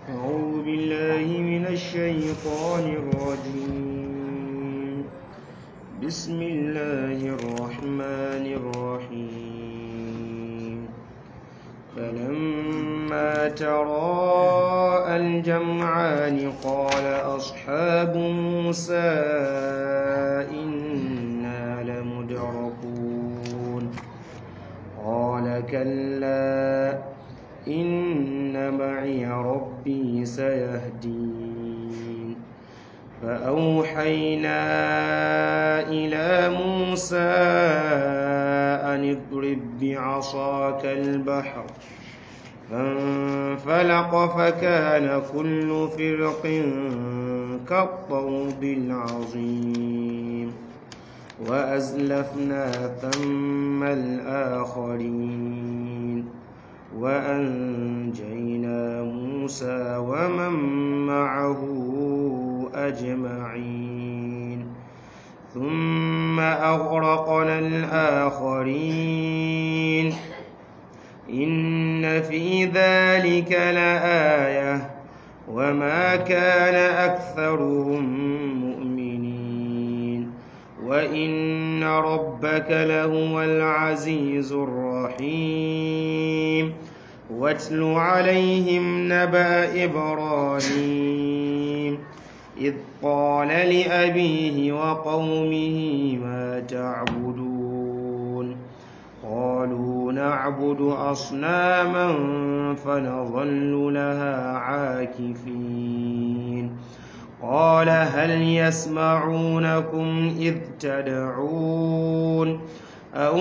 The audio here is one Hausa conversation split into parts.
أعوذ بالله من الشيطان الرجيم بسم الله الرحمن الرحيم فلما تراءى الجمعان قال أصحاب موسى إنا لمدركون قال كلا إن معي ربي سيهدين فأوحينا إلى موسى أن اضرب بعصاك البحر فانفلق فكان كل فرق كالطود العظيم وأزلفنا ثم الآخرين وأنجينا موسى ومن معه أجمعين ثم أغرقنا الآخرين إن في ذلك لآية وما كان أكثرهم مؤمنين وإن ربك لهو العزيز الرحيم واتل عليهم نبأ إبراهيم إذ قال لأبيه وقومه ما تعبدون قالوا نعبد أصناما فنظل لها عاكفين قال هل يسمعونكم إذ تدعون أو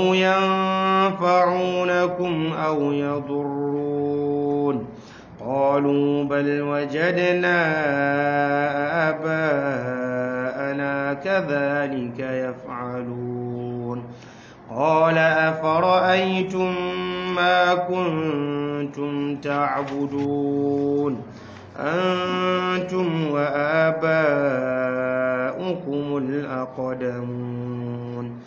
ينفعونكم أو يضرون قالوا بل وجدنا آباءنا كذلك يفعلون قال أفرأيتم ما كنتم تعبدون أنتم وآباؤكم الأقدمون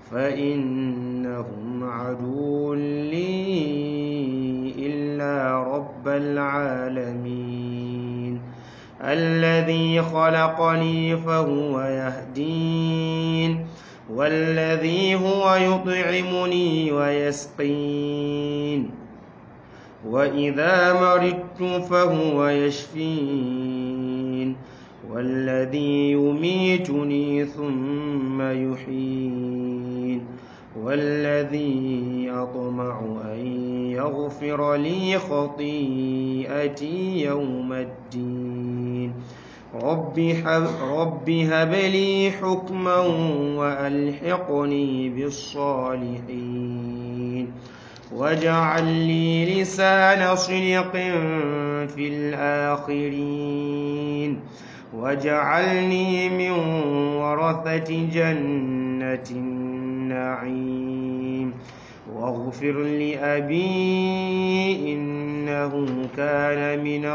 فإنهم عدو لي إلا رب العالمين الذي خلقني فهو يهدين والذي هو يطعمني ويسقين وإذا مرضت فهو يشفين والذي يميتني ثم يحيين والذي أطمع أن يغفر لي خطيئتي يوم الدين رب هب, رب هب لي حكما وألحقني بالصالحين واجعل لي لسان صدق في الآخرين واجعلني من ورثة جنة النعيم واغفر لأبي إنه كان من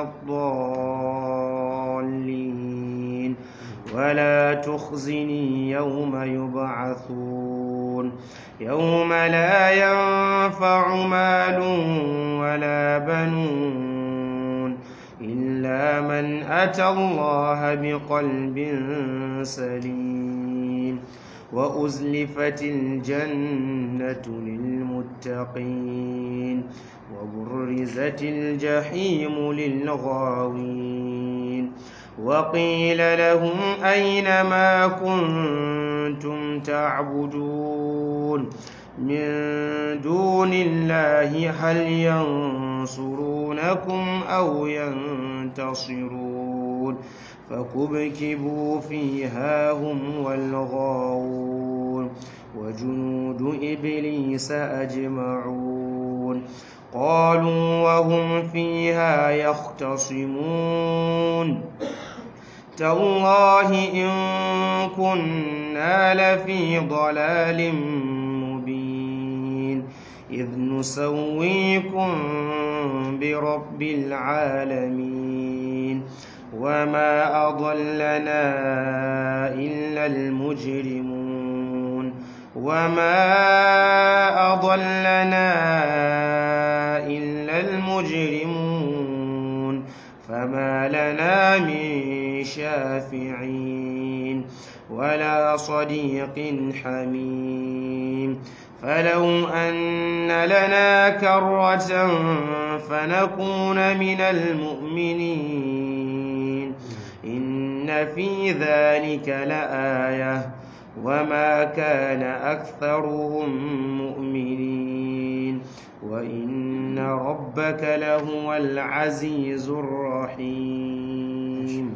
الضالين ولا تخزني يوم يبعثون يوم لا ينفع مال ولا بنون إلا من أتى الله بقلب سليم وأزلفت الجنة للمتقين وبرزت الجحيم للغاوين وقيل لهم أين ما كنتم تعبدون من دون الله هل ينصرونكم أو ينتصرون فكبكبوا فيها هم والغاوون وجنود إبليس أجمعون قالوا وهم فيها يختصمون تالله إن كنا لفي ضلال مبين إذ نسويكم برب العالمين وما أضلنا إلا المجرمون وما أضلنا إلا المجرمون فما لنا من شافعين ولا صديق حميم فلو أن لنا كرة فنكون من المؤمنين إن في ذلك لآية وما كان أكثرهم مؤمنين وإن ربك لهو العزيز الرحيم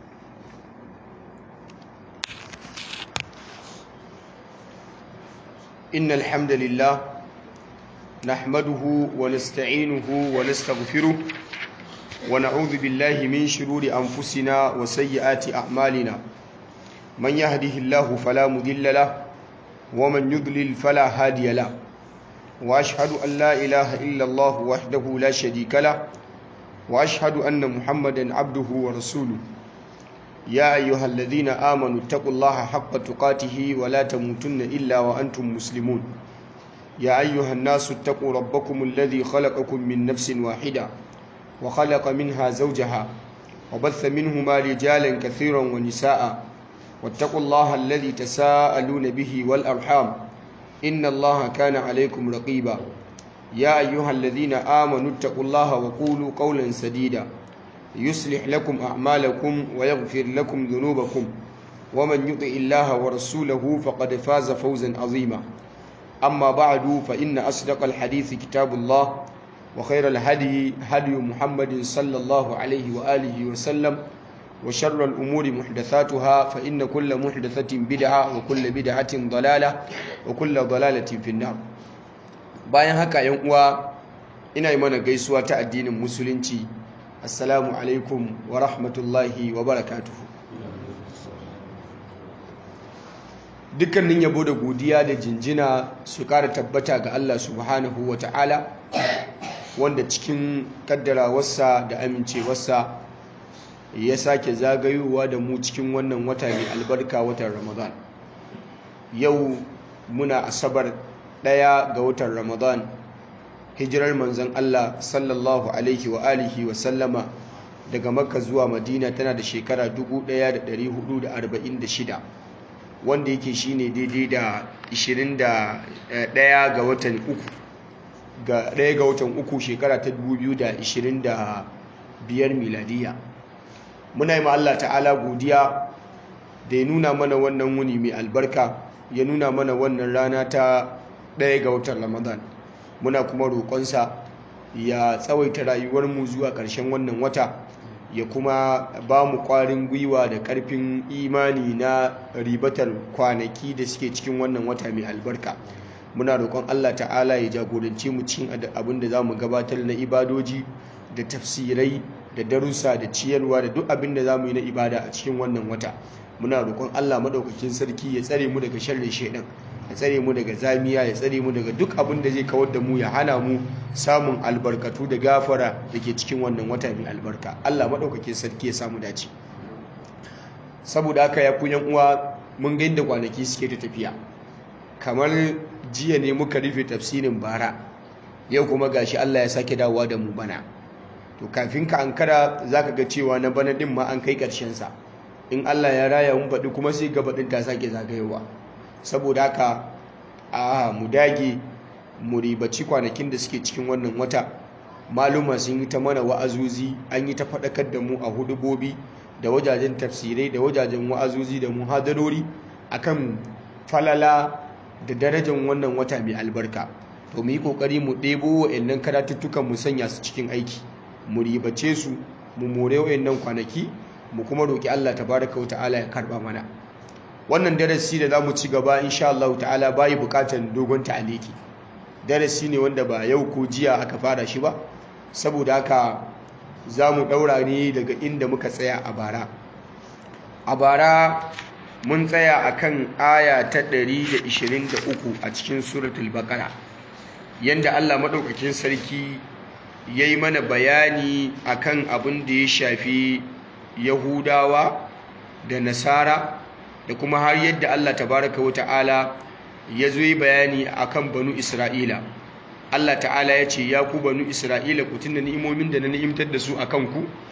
إن الحمد لله نحمده ونستعينه ونستغفره ونعوذ بالله من شرور أنفسنا وسيئات أعمالنا من يهده الله فلا مضل له ومن يضلل فلا هادي له وأشهد أن لا إله إلا الله وحده لا شريك له وأشهد أن محمدا عبده ورسوله يا أيها الذين آمنوا اتقوا الله حق تقاته ولا تموتن إلا وأنتم مسلمون يا أيها الناس اتقوا ربكم الذي خلقكم من نفس واحدة وخلق منها زوجها وبث منهما رجالا كثيرا ونساء واتقوا الله الذي تساءلون به والأرحام إن الله كان عليكم رقيبا يا أيها الذين آمنوا اتقوا الله وقولوا قولا سديدا يصلح لكم أعمالكم ويغفر لكم ذنوبكم ومن يطع الله ورسوله فقد فاز فوزا عظيما أما بعد فإن أصدق الحديث كتاب الله وخير الهدي هدي محمد صلى الله عليه وآله وسلم وشر الأمور محدثاتها فإن كل محدثة بدعة وكل بدعة ضلالة وكل ضلالة في النار bayan haka yan uwa ina yi mana gaisuwa ta addinin musulunci assalamu alaikum wa rahmatullahi wa barakatuhu dukkanin yabo da godiya da jinjina su kara tabbata ga Allah subhanahu wa ta'ala wanda cikin kaddarawarsa da amincewarsa ya sake zagayowa da mu cikin wannan wata mai albarka watan ramadan yau muna asabar ɗaya ga watan ramadan hijirar manzon Allah sallallahu alaihi wa alihi wa sallama daga makka zuwa madina tana da shekara 1446 wanda yake shine daidai da 21 ga watan uku ga ɗaya ga watan uku shekara ta 2025 miladiya muna yi ma Allah ta'ala godiya da ya nuna mana wannan wuni mai albarka ya nuna mana wannan rana ta ɗaya ga watan ramadan muna kuma roƙonsa ya tsawaita rayuwarmu zuwa ƙarshen wannan wata ya kuma ba mu ƙwarin gwiwa da ƙarfin imani na ribatar kwanaki da suke cikin wannan wata mai albarka muna roƙon allah ta'ala ya jagorance mu cikin abin da za mu gabatar na ibadoji da tafsirai da darussa da ciyarwa da duk abin da za mu yi na ibada a cikin wannan wata muna roƙon allah maɗaukakin sarki ya tsare mu daga sharrin shaidan ya tsare mu daga zamiya ya tsare mu daga duk abin da zai kawar da mu ya hana mu samun albarkatu da gafara da ke cikin wannan wata mai albarka Allah maɗaukakin sarki ya samu dace saboda haka ya kunyan uwa mun ga inda kwanaki suke ta tafiya kamar jiya ne muka rufe tafsirin bara yau kuma gashi Allah ya sake dawowa da mu bana to kafin ka ankara zaka ga cewa na bana din ma an kai ƙarshen sa in Allah ya raya mun faɗi kuma sai gaba ɗin ta sake zagayowa saboda haka a mu dage mu ribaci kwanakin da suke cikin wannan wata maluma sun yi ta mana wa'azuzi an yi ta faɗakar da mu a hudubobi da wajajen tafsirai da wajajen wa'azuzi da muhadarori akan falala da darajar wannan wata mai albarka to mu yi kokari mu ɗebo wa'annan karatuttukan mu sanya su cikin aiki mu ribace su mu more wa'annan kwanaki mu kuma roki Allah tabaraka wa ta'ala ya karba mana wannan darasi da za mu ci gaba insha Allah ta'ala bayi bukatar dogon ta'aliki darasi ne wanda ba yau ko jiya aka fara shi ba saboda haka za mu ɗaura ne daga inda muka tsaya a bara a bara mun tsaya a kan aya ta 123 a cikin suratul baqara yanda Allah maɗaukakin sarki ya yi mana bayani akan abin da ya shafi yahudawa da nasara da kuma har yadda Allah tabaraka wa ta'ala ya zo yi bayani akan banu Isra'ila Allah ta'ala ya ce ya ku banu Isra'ila ku tunda ni'imomin da na ni'imtar da su akan ku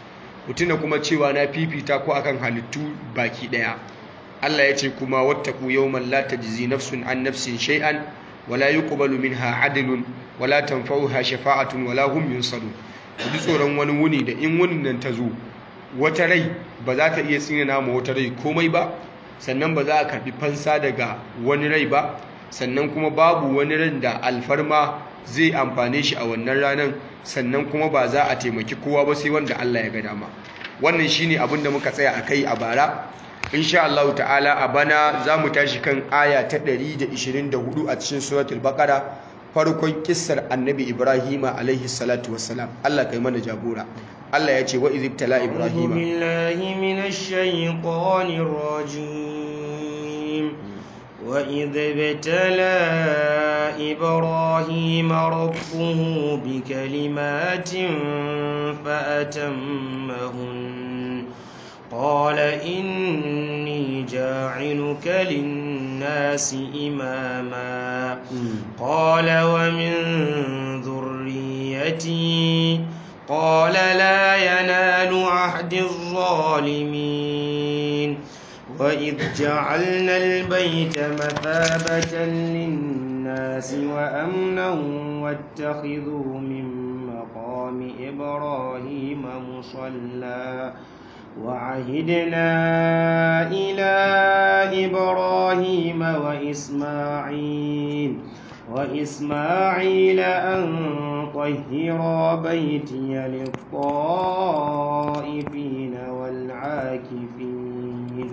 mutuna kuma cewa na fifita ku akan halittu baki daya Allah ya ce kuma wattaku yawman la tajzi nafsun an nafsin shay'an wala yuqbalu minha adlun wala tanfa'uha shafa'atun wala hum yunsarun ku ji tsoron wani wuni da in wunin nan ta zo wata rai ba za ta iya tsinana ma wata rai komai ba sannan ba za a karbi fansa daga wani rai ba sannan kuma babu wani ran da alfarma zai amfane shi a wannan ranar sannan kuma ba za a taimaki kowa ba sai wanda Allah ya ga dama wannan shine abin da muka tsaya akai a bara insha Allah ta'ala a bana za mu tashi kan aya ta 124 a cikin suratul baqara farkon kissar annabi ibrahima alaihi salatu wassalam Allah kai mana jagora Allah ya ce wa izibtala ibrahima billahi minash shaitanir rajim wa izibtala ibrahima rabbuhu bikalimatin fa atammahun قال إني جاعلك للناس إماما قال ومن ذريتي قال لا ينال عهد الظالمين وإذ جعلنا البيت مثابة للناس وأمنا واتخذوا من مقام إبراهيم مصلى وعهدنا إلى إبراهيم وإسماعيل وإسماعيل أن طهر بيتي للطائفين والعاكفين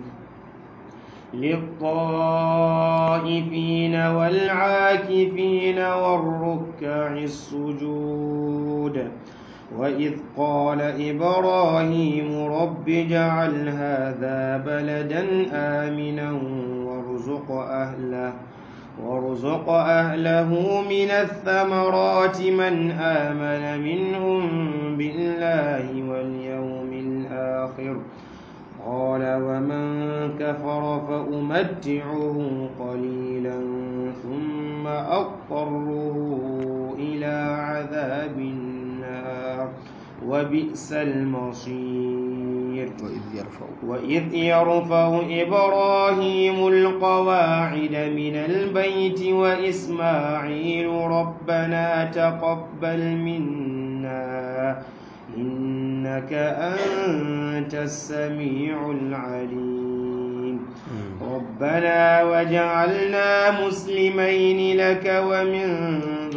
للطائفين والعاكفين والركع السجود وإذ قال إبراهيم رب اجعل هذا بلدا آمنا وارزق أهله وارزق أهله من الثمرات من آمن منهم بالله واليوم الآخر قال ومن كفر فأمتعه قليلا ثم أضطره إلى عذاب النار وبئس المصير وإذ يرفع وإذ يرفع إبراهيم القواعد من البيت وإسماعيل ربنا تقبل منا إنك أنت السميع العليم ربنا وجعلنا مسلمين لك ومن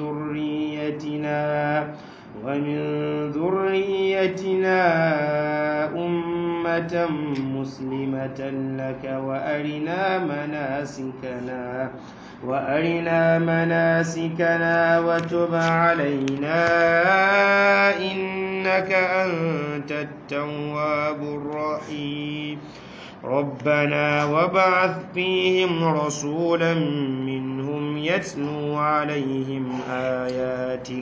ذريتنا ومن ذريتنا أمة مسلمة لك وأرنا مناسكنا وأرنا مناسكنا وتب علينا إنك أنت التواب الرحيم ربنا وابعث فيهم رسولا منهم يتلو عليهم آياتك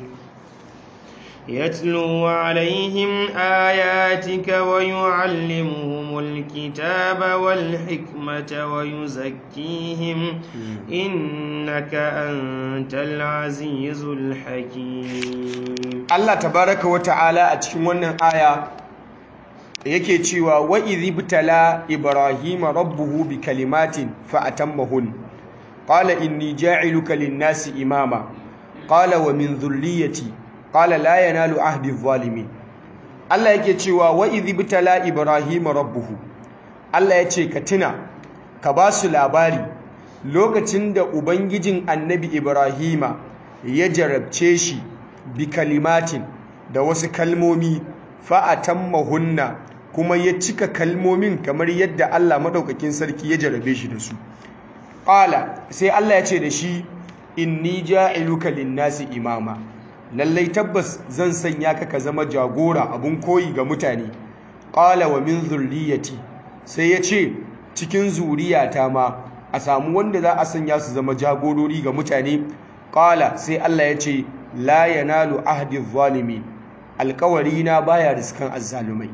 يتلو عليهم آياتك ويعلمهم الكتاب والحكمة ويزكيهم إنك أنت العزيز الحكيم Allah tabaraka wa ta'ala a cikin wannan aya yake cewa wa idhibtala ibrahima rabbuhu bi kalimatin fa atammahun qala inni ja'iluka lin-nasi imama qala wa min dhurriyyati qala la yanalu ahdi adh-dhalimin Allah yake cewa wa idhibtala ibrahima rabbuhu Allah yace ka tuna ka ba su labari lokacin da ubangijin annabi ibrahima ya jarabce shi bi kalimatin da wasu kalmomi fa'atammahunna kuma ya cika kalmomin kamar yadda Allah madaukakin sarki ya jarabe shi da su qala sai Allah ya ce da shi inni ja'iluka lin-nasi imama lallai tabbas zan sanya ka ka zama jagora abun koyi ga mutane qala wa min zurriyati sai ya ce cikin zuriyata ma a samu wanda za a sanya su zama jagorori ga mutane qala sai Allah ya ce la yanalu ahdi zalimin alkawari na baya riskan azzalumai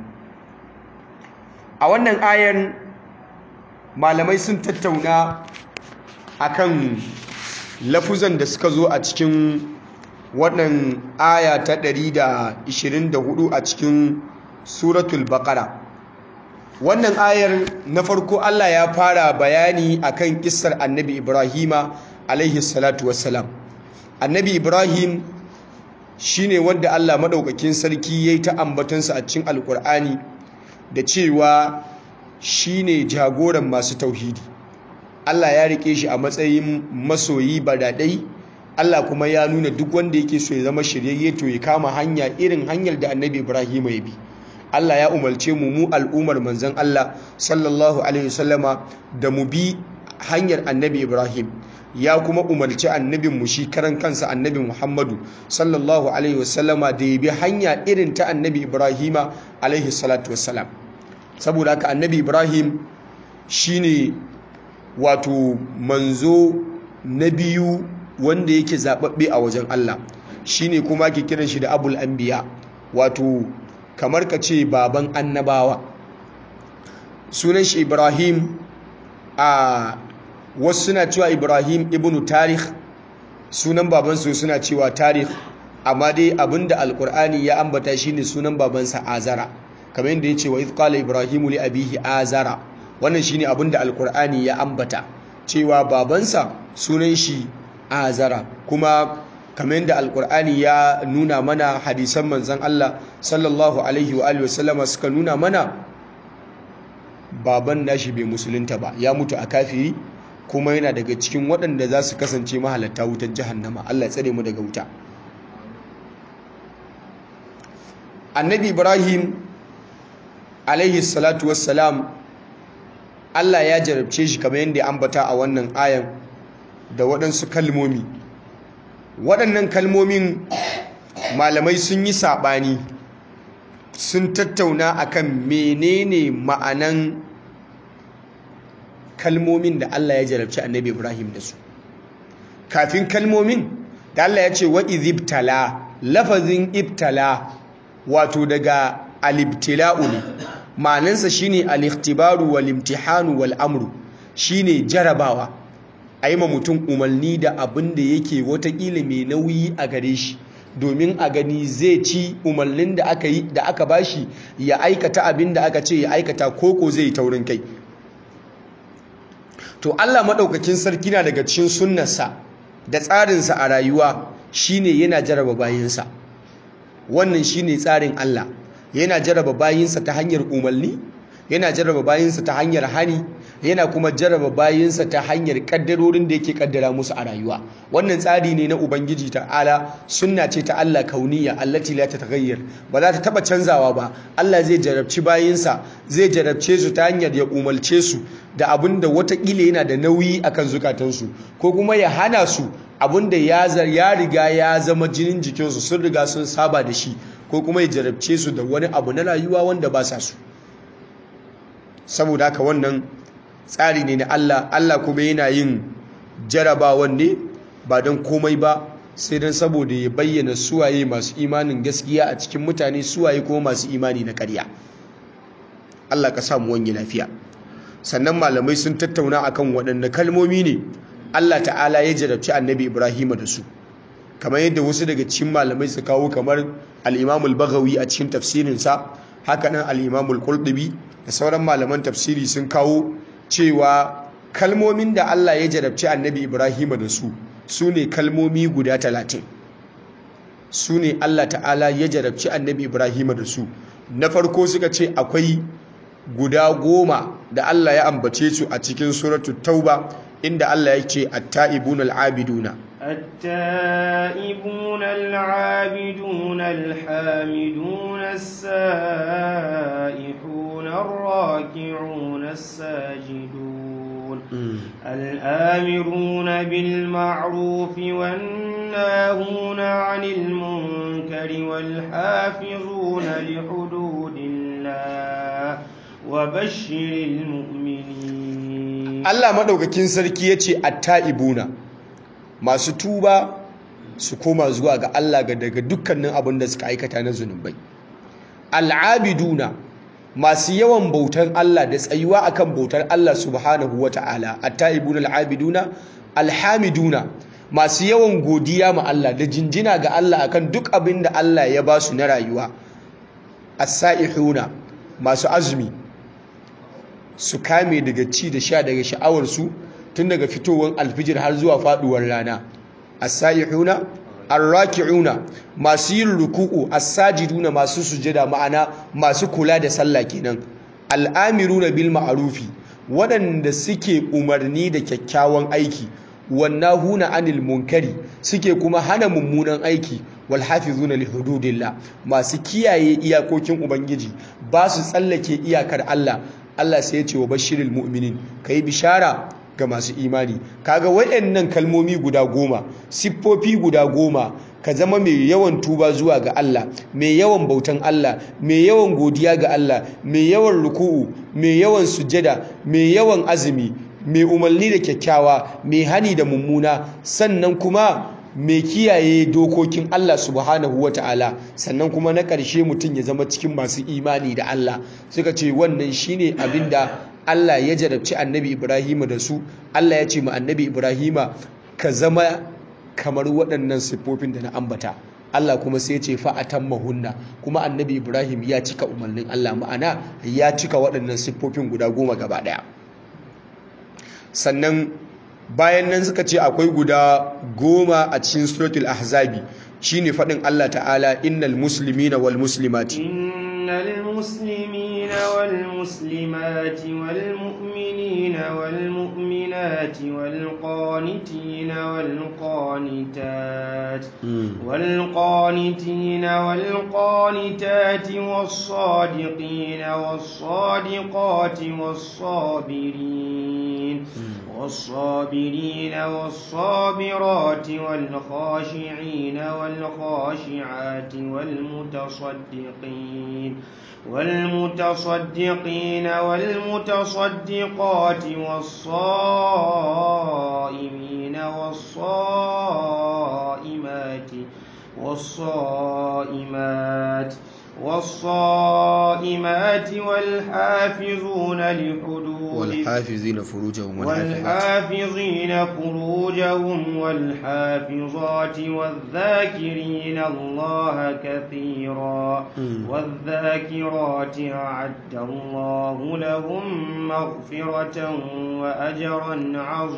a wannan ayar malamai sun tattauna akan lafuzan da suka zo a cikin wannan aya ta 124 a cikin suratul baqara wannan ayar na farko Allah ya fara bayani akan kissar annabi Ibrahima alaihi salatu wassalam annabi Ibrahim shine wanda Allah madaukakin sarki yayi ta ambatansa a cikin alkur'ani da cewa shine jagoran masu tauhidi Allah ya rike shi a matsayin masoyi badadai Allah kuma ya nuna duk wanda yake so ya zama shiryayye to ya kama hanya irin hanyar da annabi Ibrahim ya bi Allah ya umarce mu mu al'ummar manzon Allah sallallahu alaihi wasallama da mu bi hanyar annabi Ibrahim ya kuma umarci annabin mu shi karan kansa annabi Muhammadu sallallahu alaihi wasallama da ya bi hanya irin ta annabi Ibrahima alaihi salatu wassalam saboda haka annabi Ibrahim shine wato manzo na biyu wanda yake zababbe a wajen Allah shine kuma ake kiran shi da abul anbiya wato kamar ka ce baban annabawa sunan shi Ibrahim a wasu suna cewa Ibrahim ibn Tarikh sunan babansu suna cewa Tarikh amma dai abinda alkur'ani ya ambata shine sunan babansa Azara kamar yadda yace wa iz qala Ibrahimu li abihi Azara wannan shine abinda alkur'ani ya ambata cewa babansa sunan shi Azara kuma kamar yadda alkur'ani ya nuna mana hadisan manzon Allah sallallahu alaihi wa alihi wasallama suka nuna mana baban nashi bai musulunta ba ya mutu a kafiri kuma yana daga cikin waɗanda za su kasance mahalatta wutar jahannama Allah ya tsare mu daga wuta annabi ibrahim alaihi salatu wassalam Allah ya jarabce shi kamar yadda ya ambata a wannan ayan da waɗansu kalmomi waɗannan kalmomin malamai sun yi saɓani sun tattauna akan menene ma'anan kalmomin da Allah ya jarabci annabi Ibrahim da su kafin kalmomin da Allah ya ce wa izibtala lafazin ibtala wato daga alibtila'u ne ma'anansa shine al-ikhtibaru wal imtihanu wal amru shine jarabawa a yi ma mutum umarni da abin da yake watakila mai nauyi a gare shi domin a gani zai ci umarnin da aka yi da aka bashi ya aikata abin da aka ce ya aikata koko zai yi taurin kai to Allah maɗaukakin sarki na daga cikin sunnarsa da tsarinsa a rayuwa shine yana jaraba bayinsa wannan shine tsarin Allah yana jaraba bayinsa ta hanyar umarni yana jaraba bayinsa ta hanyar hani yana kuma jaraba bayinsa ta hanyar kaddarorin da yake kaddara musu a rayuwa wannan tsari ne na ubangiji ta'ala sunna ce ta Allah kauniya allati la tataghayyar ba za ta taba canzawa ba Allah zai jarabci bayinsa zai jarabce su ta hanyar ya umarce su da abin da watakila yana da nauyi akan zukatansu ko kuma ya hana su abin da ya ya riga ya zama jinin jikinsu sun riga sun saba da shi ko kuma ya jarabce su da wani abu na rayuwa wanda ba sa su saboda haka wannan tsari ne na Allah Allah kuma yana yin jarabawan ne ba don komai ba sai don saboda ya bayyana suwaye masu imanin gaskiya a cikin mutane suwaye kuma masu imani na ƙarya Allah ka samu wani lafiya sannan malamai sun tattauna akan waɗanne kalmomi ne Allah ta'ala ya jarabci annabi Ibrahim da su kamar yadda wasu daga cikin malamai su kawo kamar al-Imam al-Baghawi a cikin tafsirinsa haka nan al-Imam al-Qurtubi da sauran malaman tafsiri sun kawo cewa kalmomin da Allah ya jarabci annabi Ibrahim da su su ne kalmomi guda talatin su ne Allah ta'ala ya jarabci annabi Ibrahim da su na farko suka ce akwai guda goma da Allah ya ambace su a cikin suratu tauba inda Allah ya ce at-ta'ibuna al-abiduna التائبون العابدون الحامدون السائحون الراكعون الساجدون الآمرون بالمعروف والناهون عن المنكر والحافظون لحدود الله وبشر المؤمنين Allah madaukakin sarki yace at-ta'ibuna masu tuba su koma zuwa ga Allah ga daga dukkanin abin da suka aikata na zunubai al'abiduna masu yawan bautar Allah da tsayuwa akan bautar Allah subhanahu wata'ala at-ta'ibuna al'abiduna alhamiduna masu yawan godiya ma Allah da jinjina ga Allah akan duk abin da Allah ya ba su na rayuwa as-sa'ihuna masu azumi su kame daga ci da sha daga sha'awarsu tun daga fitowar alfijir har zuwa faduwar rana as-sa'ihuna ar-raki'una masu yin ruku'u as-sajiduna masu sujada ma'ana masu kula da sallah kenan al-amiruna bil ma'rufi waɗanda suke umarni da kyakkyawan aiki wannahuna anil munkari suke kuma hana mummunan aiki wal hafizuna li hududillah masu kiyaye iyakokin ubangiji ba su tsallake iyakar Allah Allah sai ya ce wa bashiril mu'minin kai bishara ga masu imani kaga waɗannan kalmomi guda goma siffofi guda goma ka zama mai yawan tuba zuwa ga Allah mai yawan bautan Allah mai yawan godiya ga Allah mai yawan ruku'u mai yawan sujjada mai yawan azumi mai umarni da kyakkyawa mai hani da mummuna sannan kuma mai kiyaye dokokin Allah subhanahu wata'ala sannan kuma na ƙarshe mutum ya zama cikin masu imani da Allah suka ce wannan shine abinda Allah ya jarabci annabi Ibrahim da su Allah ya ce ma annabi Ibrahim ka zama kamar waɗannan siffofin da na ambata Allah kuma sai ya ce fa'atan mahunna kuma annabi Ibrahim ya cika umarnin Allah ma'ana ya cika waɗannan siffofin guda goma gaba ɗaya sannan bayan nan suka ce akwai guda goma a cikin suratul ahzabi shine faɗin Allah ta'ala innal muslimina wal muslimati innal muslimina wal muslimati wal mu'minina wal mu'minati wal qanitina wal qanitat wal qanitina wal qanitati was sadiqina was sadiqati was sabirin والصابرين والصابرات والخاشعين والخاشعات والمتصدقين والمتصدقين والمتصدقات والصائمين والصائمات والصائمات والصائمات والحافظون لحدود والحافظين فروجهم والحافظين فروجهم والحافظات والذاكرين الله كثيرا والذاكرات أعد الله لهم مغفرة وأجرا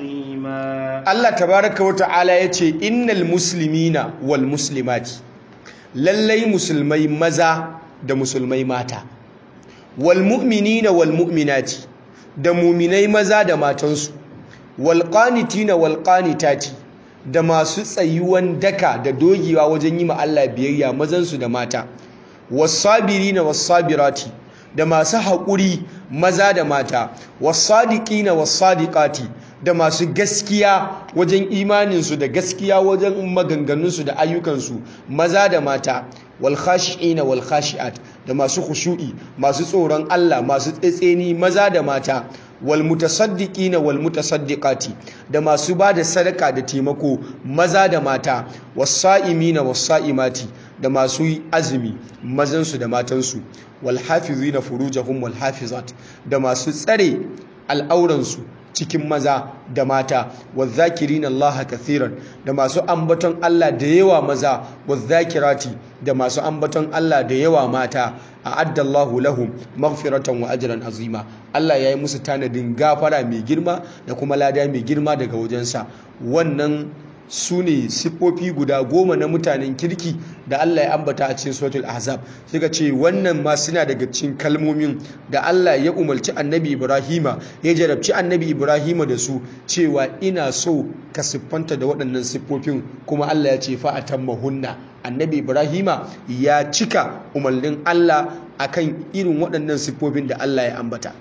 عظيما الله تبارك وتعالى يتي إن المسلمين والمسلمات lallai musulmai maza da musulmai mata wal mu'minina wal mu'minati da muminai maza da matansu wal qanitina wal qanitati da masu tsayuwan daka da dogewa wajen yi ma Allah biyayya mazansu da mata was sabirina was sabirati da masu haƙuri maza da mata was sadiqina was sadiqati da masu gaskiya wajen imaninsu da gaskiya wajen maganganunsu da ayyukansu maza da mata wal khashi'ina wal khashi'at da masu khushu'i masu tsoron Allah masu tsetseni maza da mata wal mutasaddiqina wal mutasaddiqati da masu bada sadaka da taimako maza da mata was sa'imina was sa'imati da masu azumi mazansu da matansu wal hafizina furujahum wal hafizat da masu tsare al'auransu cikin maza da mata wazzakirina Allah kathiran da masu ambaton Allah da yawa maza wazzakirati da masu ambaton Allah da yawa mata a'adda Allahu lahum maghfiratan wa ajran azima Allah yayi musu tanadin gafara mai girma da kuma lada mai girma daga wajensa wannan su ne siffofi guda goma na mutanen kirki da Allah ya ambata a cikin suratul ahzab suka ce wannan ma suna daga cikin kalmomin da Allah ya umarci annabi Ibrahima ya jarabci annabi Ibrahima da su cewa ina so ka siffanta da waɗannan siffofin kuma Allah ya ce fa atammahunna annabi Ibrahima ya cika umarnin Allah akan irin waɗannan siffofin da Allah ya ambata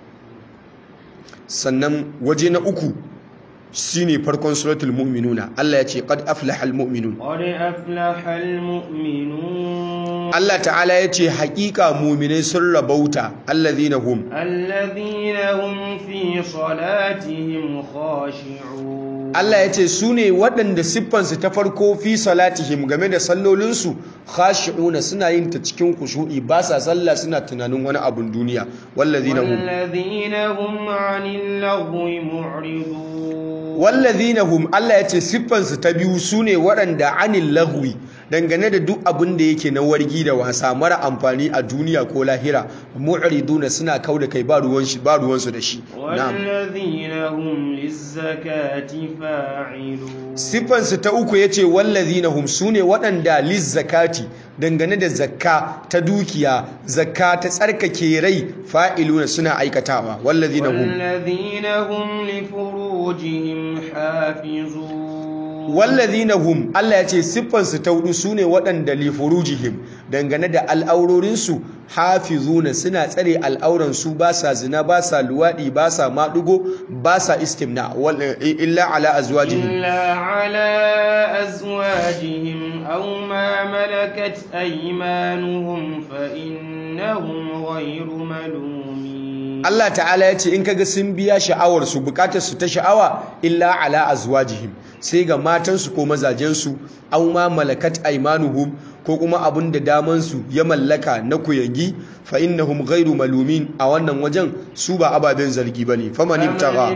sannan waje na uku shine farkon suratul mu'minuna Allah ya ce qad aflahal mu'minun qad aflahal mu'minun Allah ta'ala ya ce haƙiƙa mu'minai sun rabauta allazina hum alladhina hum fi salatihim khashi'un Allah ya ce su ne waɗanda siffansu ta farko fi salatihim game da sallolinsu khashi'una suna yin ta cikin kushu'i ba sa sallah suna tunanin wani abun duniya wallazina hum wallazina hum 'anil lagwi mu'ridun wallazina hum Allah ya ce siffansu ta biyu su ne waɗanda anil lagwi dangane da duk abin da yake na wargi da wasa mara amfani a duniya ko lahira mu'riduna suna kauda kai ba ruwan shi ba ruwan su da shi wallazina hum lizzakati fa'ilun sifan su ta uku yace wallazina hum sune waɗanda lizzakati dangane da zakka ta dukiya zakka ta tsarkake rai fa'iluna suna aikatawa wallazina hum wallazina hum li furujihim hafizun wallazina hum Allah ya ce siffansu ta hudu sune waɗanda li furujihim dangane da al'aurorinsu hafizuna suna tsare al'auransu ba sa zina ba sa luwaɗi ba sa maɗugo ba sa istimna illa ala azwajihim illa ala azwajihim aw ma malakat aymanuhum fa innahum ghayru malumin Allah ta'ala ya ce in kaga sun biya sha'awarsu bukatarsu ta sha'awa illa ala azwajihim sai ga matansu ko mazajensu an ma malakat aimanuhum ko kuma abin da damansu ya mallaka na kuyangi fa innahum ghairu malumin a wannan wajen su ba ababen zargi bane faman ibtagha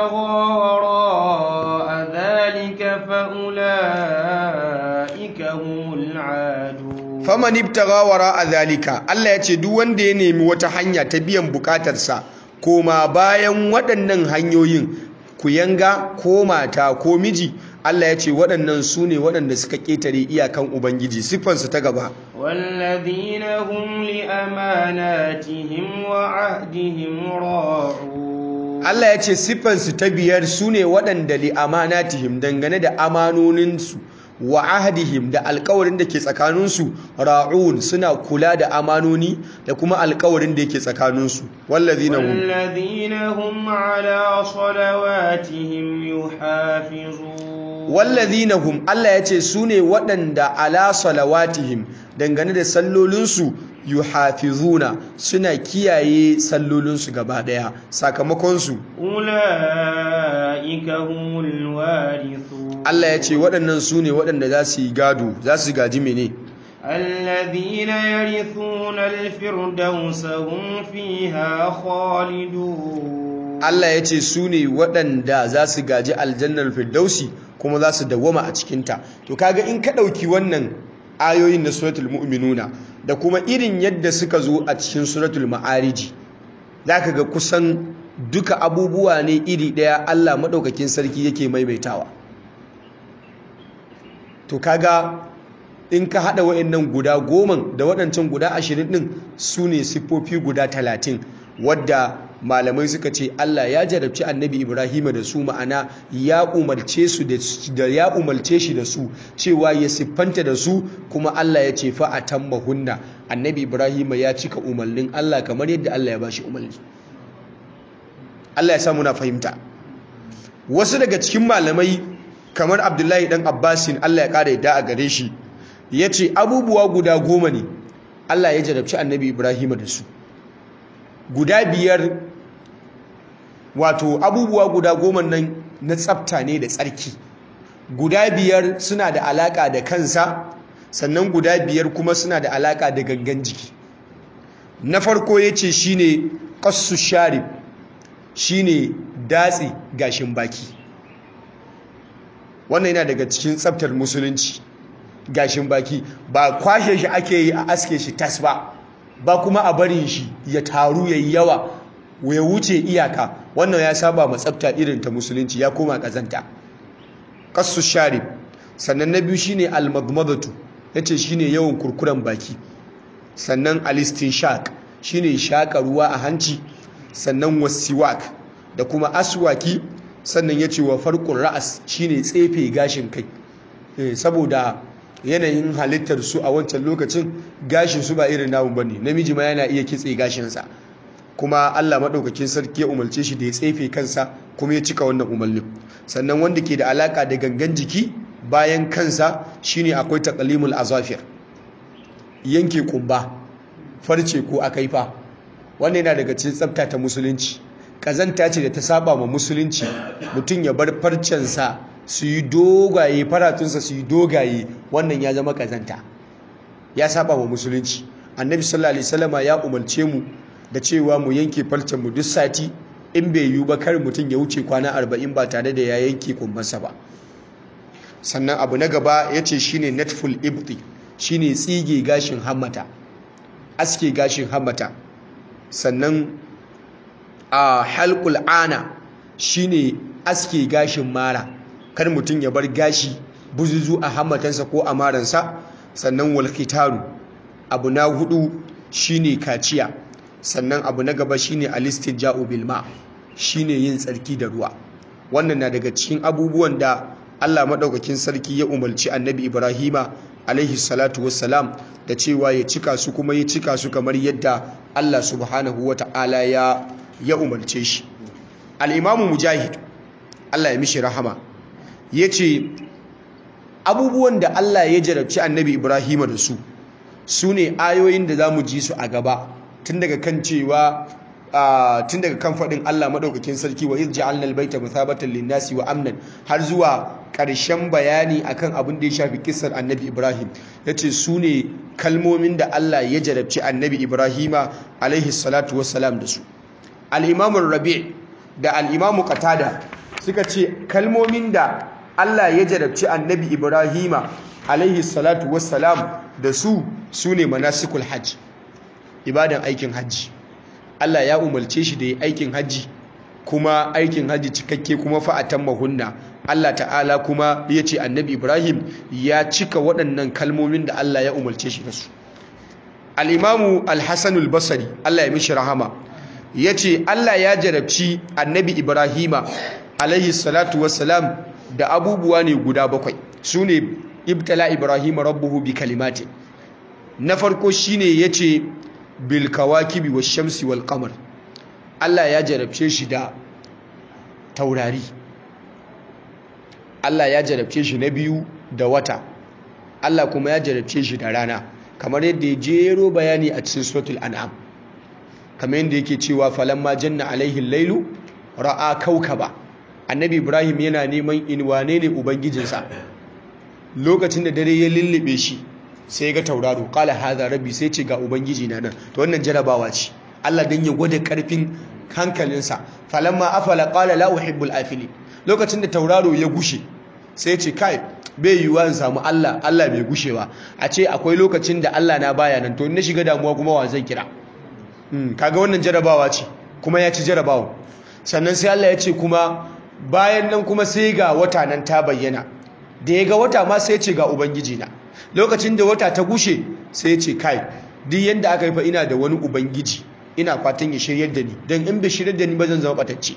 faman ibtagha wara zalika Allah ya ce duk wanda ya nemi wata hanya ta biyan bukatarsa koma bayan waɗannan hanyoyin ku yanga ko mata ko miji Allah ya ce waɗannan su ne waɗanda suka ƙetare iyakan Ubangiji siffansu ta gaba wallazina hum li amanatihim wa ahdihim ra'un Allah ya ce siffansu ta biyar su ne waɗanda li amanatihim dangane da amanoninsu wa ahdihim da alkawarin da ke tsakaninsu ra'un suna kula da amanoni da kuma alkawarin da yake tsakaninsu wallazina hum wallazina hum ala salawatihim yuhafizun wallazina hum Allah ya ce su ne waɗanda ala salawatihim dangane da sallolinsu yuhafizuna suna kiyaye sallolinsu gaba ɗaya sakamakonsu ula'ika humul warithun Allah ya ce waɗannan su ne waɗanda za su yi gado za su gaji mene الذين يرثون الفردوس هم فيها خالدون Allah ya ce su ne waɗanda za su gaji aljannar firdausi kuma za su dawwama a cikinta to kaga in ka ɗauki wannan ayoyin na suratul mu'minuna da kuma irin yadda suka zo a cikin suratul ma'ariji za ka ga kusan duka abubuwa ne iri ɗaya Allah maɗaukakin sarki yake maimaitawa to kaga in ka haɗa wa'annan guda goman da waɗancan guda ashirin ɗin su ne siffofi guda talatin wadda malamai suka ce Allah ya jarabci annabi Ibrahim da su ma'ana ya umarce su da ya umarce shi da su cewa ya siffanta da su kuma Allah ya ce fa hunna annabi Ibrahim ya cika umarnin Allah kamar yadda Allah ya bashi umarni Allah ya samu na fahimta wasu daga cikin malamai kamar Abdullahi dan Abbasin Allah ya kara yadda a gare shi yace abubuwa guda goma ne Allah ya jarabci annabi Ibrahim da su guda biyar wato abubuwa guda goma nan na tsafta ne da tsarki guda biyar suna da alaka da kansa sannan guda biyar kuma suna da alaka da gangan jiki na farko ya ce shi ne ƙassu sharif shi ne datse gashin baki wannan yana daga cikin tsaftar musulunci gashin baki ba kwashe shi ake yi a aske shi tas ba ba kuma a barin shi ya taru ya yi yawa ya wuce iyaka wannan ya saba ma tsafta irin ta musulunci ya koma kazanta kasu sharif sannan na biyu shine almadmadatu yace shine yawan kurkuren baki sannan alistinshaq shine shaka ruwa a hanci sannan wasiwak da kuma aswaki sannan yace wa farqur ra'as shine tsefe gashin kai saboda yanayin halittar su a wancan lokacin gashin su ba irin namu bane namiji ma yana iya kitse gashinsa kuma Allah maɗaukakin sarki ya umarce shi da ya tsefe kansa kuma ya cika wannan umarnin sannan wanda ke da alaka da gangan jiki bayan kansa shine akwai taqlimul azafir yanke kumba farce ko akaifa wannan yana daga cikin tsafta ta musulunci kazanta ce da ta saba ma musulunci mutum ya bar farcensa su yi dogaye faratunsa su yi dogaye wannan ya zama kazanta ya saba ma musulunci annabi sallallahu alaihi wasallama ya umarce mu da cewa mu yanke farcen mu duk sati in bai yiwu ba kar mutum ya wuce kwana arba'in ba tare da ya yanke kumbansa ba sannan abu na gaba ya ce shi ne netful ibti shi ne tsige gashin hammata aske gashin hammata sannan a halkul ana shi ne aske gashin mara kar mutum ya bar gashi buzuzu a hammatansa ko a maransa sannan walkitaru abu na hudu shi ne kaciya sannan abu na gaba shi ne alistin ja'u bilma shi ne yin tsarki da ruwa wannan na daga cikin abubuwan da Allah maɗaukakin sarki ya umarci annabi Ibrahima alaihi salatu wassalam da cewa ya cika su kuma ya cika su kamar yadda Allah subhanahu wa ta'ala ya ya umarce shi al'imamu mujahid Allah ya mishi rahama ya ce abubuwan da Allah ya jarabci annabi Ibrahima da su su ne ayoyin da za mu ji su a gaba tun daga kan cewa tun daga kan faɗin Allah maɗaukakin sarki wa iz ja'alna al-baita mathabatan lin-nasi wa amnan har zuwa ƙarshen bayani akan abin da ya shafi kissar Annabi Ibrahim yace su ne kalmomin da Allah ya jarabci Annabi Ibrahima alaihi salatu wassalam da su al-Imam Rabi' da al-Imam Qatada suka ce kalmomin da Allah ya jarabci Annabi Ibrahima alaihi salatu wassalam da su su ne manasikul hajj ibadan aikin hajji Allah ya umarce shi da yi aikin hajji kuma aikin hajji cikakke kuma fa'atan mahunna Allah ta'ala kuma ya ce annabi Ibrahim ya cika waɗannan kalmomin da Allah ya umarce shi da su al'imamu al-hassanul basari Allah ya mishi rahama ya ce Allah ya jarabci annabi Ibrahima alaihi salatu wassalam da abubuwa ne guda bakwai su ne ibtala Ibrahim rabbuhu bi kalimati na farko shine yace bil kawakibi wash shamsi wal qamar Allah ya jarabce shi da taurari Allah ya jarabce shi na biyu da wata Allah kuma ya jarabce shi da rana kamar yadda ya jero bayani a cikin suratul an'am kamar yadda yake cewa falamma janna alaihi lailu ra'a kaukaba annabi ibrahim yana neman in wane ne ubangijinsa lokacin da dare ya lullube shi sai ga tauraro kala haza rabbi sai ce ga ubangiji na nan to wannan jarabawa ce Allah dan ya gwada karfin hankalinsa falamma afala qala la uhibbul afili lokacin da tauraro ya gushe sai ce kai bai yiwuwa in samu Allah Allah bai gushewa a ce akwai lokacin da Allah na baya nan to in na shiga damuwa kuma wa zan kira kaga wannan jarabawa ce kuma ya ci jarabawa sannan sai Allah ya ce kuma bayan nan kuma sai ga wata nan ta bayyana da ya ga wata ma sai ce ga ubangiji na lokacin da wata ta gushe sai ce kai duk yanda aka yi fa ina da wani ubangiji ina fatan ya shiryar da ni don in bai shiryar da ni ba zan zama batacce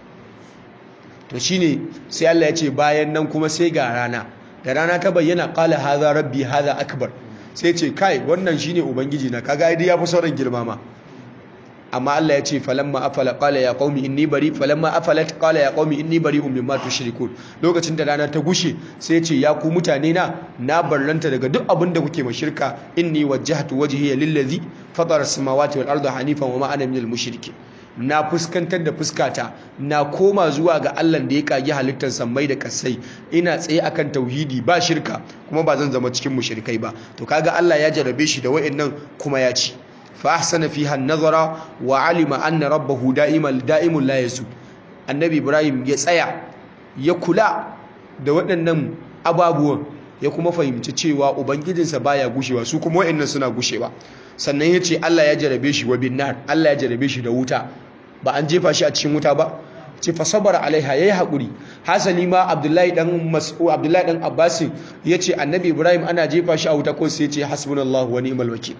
to shine sai Allah ya ce bayan nan kuma sai ga rana da rana ta bayyana qala hadha rabbi hadha akbar sai ce kai wannan shine ubangiji na kaga ai ya fi sauran girma ma amma Allah ya ce falamma afala qala ya qaumi inni bari falamma afalat qala ya qaumi inni bari'un mimma tushrikun lokacin da rana ta gushe sai ya ce ya ku mutane na na barranta daga duk abin da kuke mashirka inni wajjahtu wajhiya lillazi fatara samawati wal arda hanifan wama ana minal mushrikin na fuskantar da fuskata na koma zuwa ga Allah da ya kage halittar sammai da kasai ina tsaye akan tauhidi ba shirka kuma ba zan zama cikin mushrikai ba to kaga Allah ya jarabe shi da wayannan kuma ya ci فأحسن فيها النظر وعلم أن ربه دائما دائم لا يسود النبي إبراهيم يسأيا يكلا da waɗannan ababuwan ya kuma fahimci cewa ubangijinsa baya gushewa su kuma waɗannan suna gushewa sannan ya ce Allah ya jarabe shi wa binnar Allah ya jarabe shi da wuta ba an jefa shi a cikin wuta ba ce fa sabara alaiha yayi hakuri hasali ma Abdullahi dan Mas'ud Abdullahi dan Abbas yace annabi Ibrahim ana jefa shi a wuta ko sai ya ce hasbunallahu wa ni'mal wakil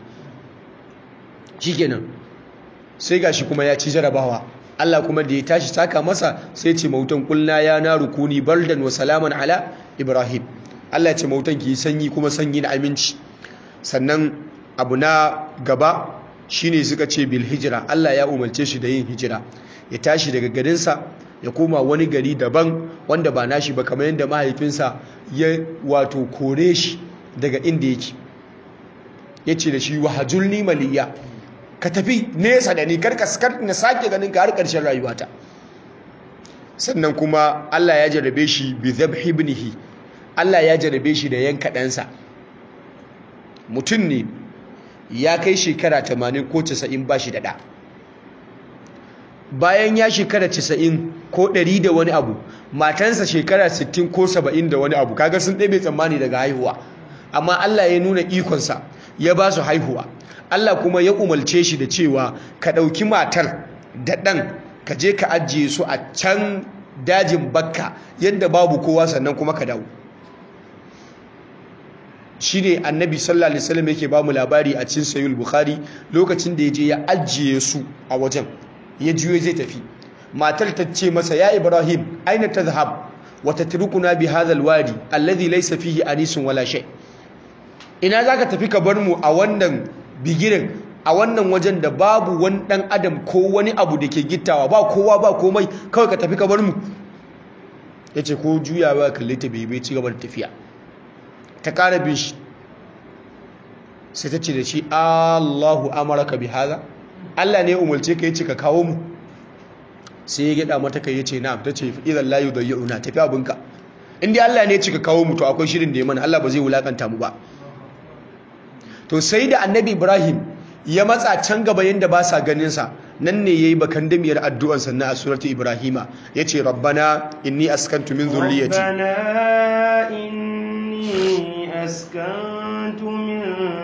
shikenan sai gashi kuma ya ci jarabawa Allah kuma da ya tashi saka masa sai ce mautan kulna ya na rukuni bardan wa salaman ala Ibrahim Allah ya ce mautan ki sanyi kuma sanyi na aminci sannan abu na gaba shine suka ce bil hijira Allah ya umarce shi da yin hijira ya tashi daga garinsa ya koma wani gari daban wanda ba nashi ba kamar yadda mahaifinsa ya wato kore shi daga inda yake ya ce da shi wahajulni maliya ka tafi nesa da ni karka na sake ganin ka har ƙarshen rayuwata sannan kuma Allah ya jarabe shi bi dhabhi ibnihi Allah ya jarabe shi da yanka ɗansa mutum ne ya kai shekara 80 ko 90 ba shi da ɗa bayan ya shekara 90 ko 100 da wani abu matansa shekara 60 ko 70 da wani abu kaga sun ɗebe tsammani daga haihuwa amma Allah ya nuna ikonsa ya ba su haihuwa Allah kuma ya umarce shi da cewa ka ɗauki matar da ɗan ka je ka ajiye su a can dajin bakka yadda babu kowa sannan kuma ka dawo shi ne annabi sallallahu alaihi wasallam yake ba mu labari a cikin sayyid bukhari lokacin da ya je ya ajiye su a wajen ya juyo zai tafi matar ta ce masa ya ibrahim aina tazhab wa tatrukuna bi hadha alwadi alladhi laysa fihi anisun wala shay ina zaka tafi ka bar mu a wannan bigirin a wannan wajen da babu wani dan adam ko wani abu da ke gittawa ba kowa ba komai kawai ka tafi ka bar mu yace ko juya ba kalle ta bai ci gaba da tafiya ta kara bin shi sai ta ce da shi Allahu amaraka bi haza Allah ne ya umarce ka yace ka kawo mu sai ya gida mata kai yace na'am tace idan la yudayyuna tafi abinka in dai Allah ne ya ce ka kawo mu to akwai shirin da ya mana Allah ba zai wulakanta mu ba to sai da annabi Ibrahim ya matsa can gaba yanda ba sa ganin sa nan ne yayi bakan damiyar addu'an sannan a suratu Ibrahima yace rabbana inni askantu min zurriyyati ربنا إني أسكنت من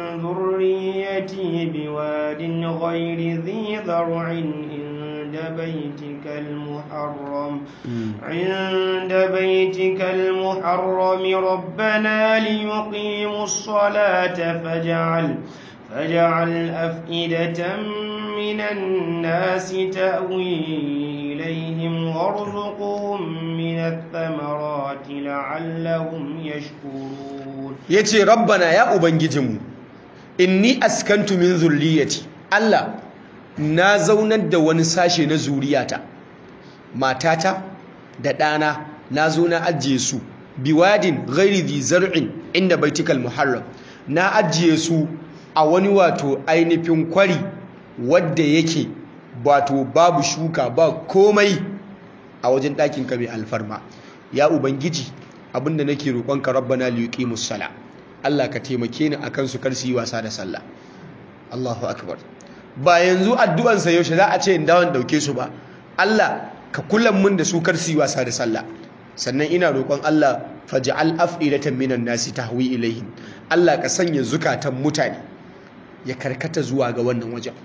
ذريتي بواد غير ذي ذرع عند بيتك المحرم عند بيتك المحرم ربنا ليقيموا الصلاة فاجعل فاجعل أفئدة من الناس تأوي إليهم وارزقهم من الثمرات لعلهم يشكرون yace rabbana ya ubangijinmu inni askantu min zurriyati Allah na zaunar da wani sashe na zuriyata matata da ɗana na zo na ajiye su biwadin ghairi dhi zar'in inda baitikal muharram na ajiye su a wani wato ainihin kwari wadda yake wato babu shuka ba komai a wajen ɗakin ka mai alfarma ya ubangiji abinda nake roƙonka rabbana liyuqimus sala Allah ka taimake ni akan su kar su yi wasa da sallah Allahu akbar ba yanzu addu'an sa yaushe za a ce in dawon dauke su ba Allah ka kullum mun da su kar su yi wasa da sallah sannan ina roƙon Allah faj'al af'idatan minan nasi tahwi ilaihim Allah ka sanya zukatan mutane ya karkata zuwa ga wannan wajen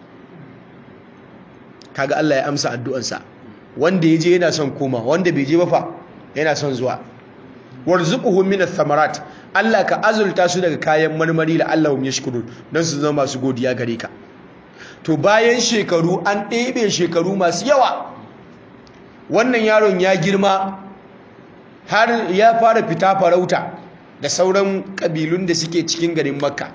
kaga Allah ya amsa addu'ansa wanda ya je yana son koma wanda bai je ba fa yana son zuwa warzuquhum min ath-thamarat Allah ka azulta su daga kayan marmari la Allahum yashkurun dan su zama masu godiya gare ka to bayan shekaru an ɗebe shekaru masu yawa wannan yaron ya girma har ya fara fita farauta da sauran kabilun da suke cikin garin makka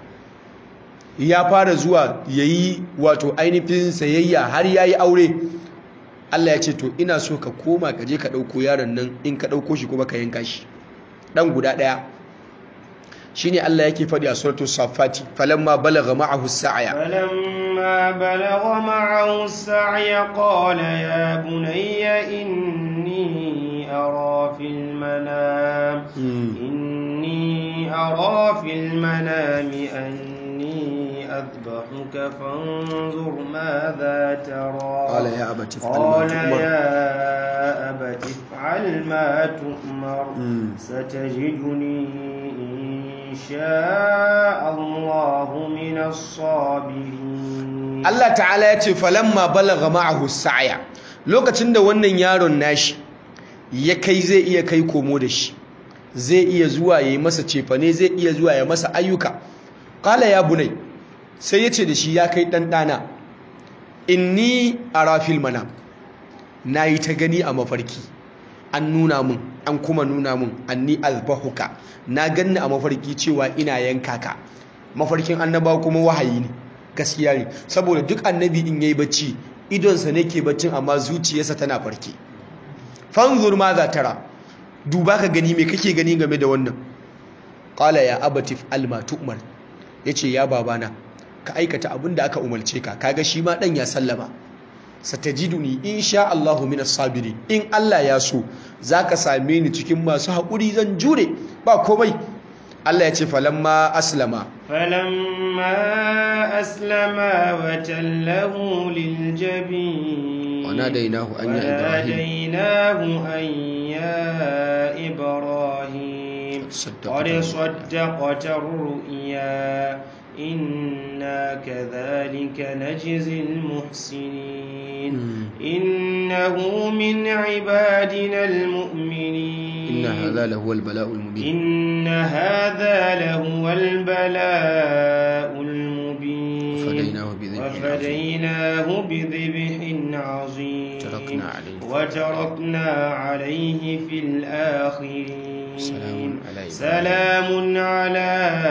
ya fara zuwa yayi wato ainihin sayayya har yayi aure Allah ya ce to ina so ka koma ka je ka ɗauko yaron nan in ka ɗauko shi kuma ka yanka shi ɗan guda ɗaya shine Allah yake faɗi a suratul safati falamma balagha ma'ahu as-sa'ya فلما بلغ معه السعي قال يا بني إني أرى في المنام إني أرى في المنام أني أذبحك فانظر ماذا ترى قال يا أبت افعل ما قال تؤمر. يا أبت افعل ما تؤمر مم. ستجدني إن شاء الله من الصابرين Allah ta'ala ya ce falamma balagha ma'ahu sa'ya lokacin da wannan yaron nashi ya kai zai iya kai komo da shi zai iya zuwa yayi masa cefane zai iya zuwa ya masa ayyuka qala ya bunai sai ya ce da shi ya kai dan dana inni ara fil manam nayi ta gani a mafarki an nuna mun an kuma nuna mun anni azbahuka na ganni a mafarki cewa ina yanka ka mafarkin annaba kuma wahayi ne gaskiya ne saboda duk annabi in yayi bacci idonsa ne ke baccin amma zuciyarsa tana farke fanzur ma za tara duba ka gani me kake gani game da wannan qala ya abatif alma tu'mar yace ya babana ka aikata abin da aka umarce ka kaga shi ma dan ya sallama satajiduni insha Allahu minas sabirin in Allah ya so zaka same ni cikin masu hakuri zan jure ba komai Allah ya ce falamma aslama فلما أسلما وتله للجبين وناديناه أن يا إبراهيم وناديناه أن يا إبراهيم صدقت قد صدقت الرؤيا إنا كذلك نجزي المحسنين مم. إنه من عبادنا المؤمنين إن هذا لهو البلاء المبين إن هذا لهو البلاء المبين وفديناه بذبح عظيم. وفديناه بذبح عظيم تركنا عليه. وتركنا عليه في الآخرين سلام على إبراهيم. سلام على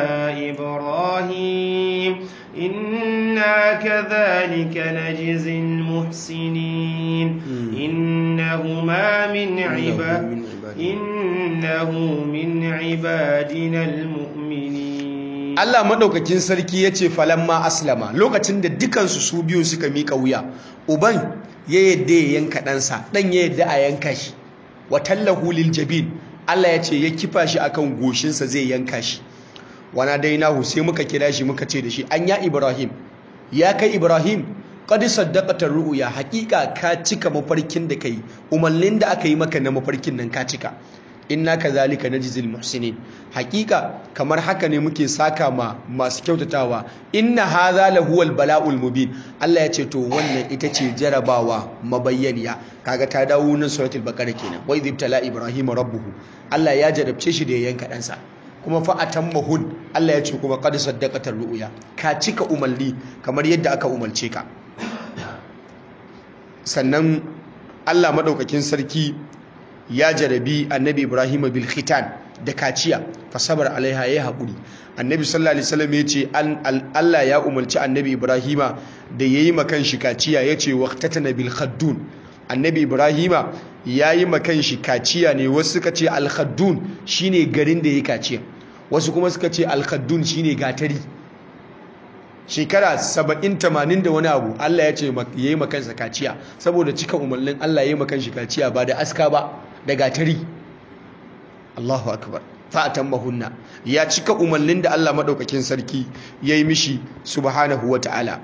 إبراهيم إنا كذلك نجزي المحسنين مم. إنهما من إنه عباد من عبادنا. إنه من عبادنا المؤمنين Allah madaukakin sarki ya ce falamma aslama lokacin da dukansu su biyu suka mika wuya uban ya yadda ya yanka ɗansa ɗan ya yadda a yanka shi wa tallahu lil jabin Allah ya ce ya kifa shi akan goshinsa zai yanka shi wana dainahu sai muka kira shi muka ce da shi an ya Ibrahim ya kai Ibrahim qad saddaqata ru'ya haqiqa ka cika mafarkin da kai umarnin da aka yi maka na mafarkin nan ka cika inna kazalika najzil muhsinin haqiqa kamar haka ne muke saka ma masu kyautatawa inna hadha lahuwal bala'ul mubin Allah ya ce to wannan ita ce jarabawa mabayyaniya kaga ta dawo nan suratul baqara kenan wa idh tala ibrahim rabbuhu Allah ya jarabce shi da ya yanka ɗansa kuma fa atammahun Allah ya ce kuma qad saddaqata ru'ya ka cika umarni kamar yadda aka umarce ka sannan Allah madaukakin sarki ya jarabi annabi Ibrahim bil khitan da kaciya fa sabar alaiha ya haƙuri annabi sallallahu alaihi wasallam ya ce Allah ya umarci annabi Ibrahim da yayi makan shi kaciya yace waqtatana bil khaddun annabi Ibrahim yayi makan shi kaciya ne wasu suka ce al khaddun shine garin da yayi kaciya wasu kuma suka ce al khaddun shine gatari shekara saba'in tamanin da wani abu Allah ya ce ya yi makansa kaciya saboda cika umarnin Allah ya yi makanshi kaciya ba da aska ba da gatari Allahu akbar fa'atan mahunna ya cika umarnin da Allah maɗaukakin sarki ya yi mishi subhanahu wa ta'ala